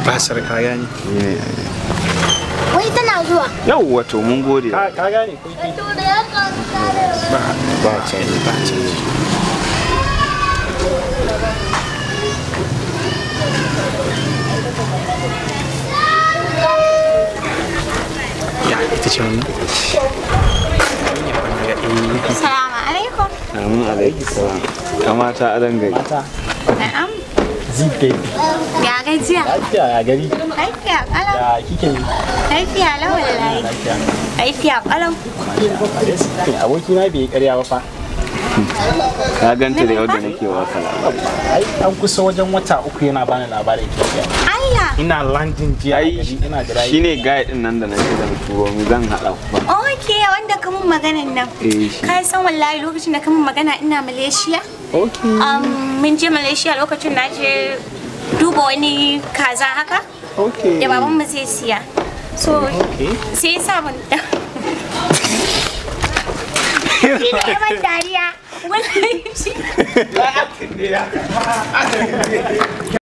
basir ka gane Wai tana zuwa. yawwa to mun gode ka ka gane ko ba ba canji ba canji ya ita ce wannan Salamu alaikum. amin alaiki salam kamata a dangare Na'am. zibe Ya gajiya. lafiya ya gari Lafiya kalau. ya kike yi Lafiya lau wallahi. lafiya Lafiya kalau. aboki na bai yi karya ba fa ka ganta da yau da nake waka labari ai an kusa wajen wata uku yana bani labarin kike Allah. ina landin jiya a ai gari ina da rayu shine guy din nan da nake zan turo mu zan hada ku ba Okay, wanda ka mun maganan nan. eh shi Ka san wallahi lokacin da ka mun magana ina Malaysia. okay Um, mun je Malaysia lokacin na je duba wani kaza haka okay da baban mu zai siya. So, sai ya sa mun Shi ne ya ban dariya. Wallahi shi.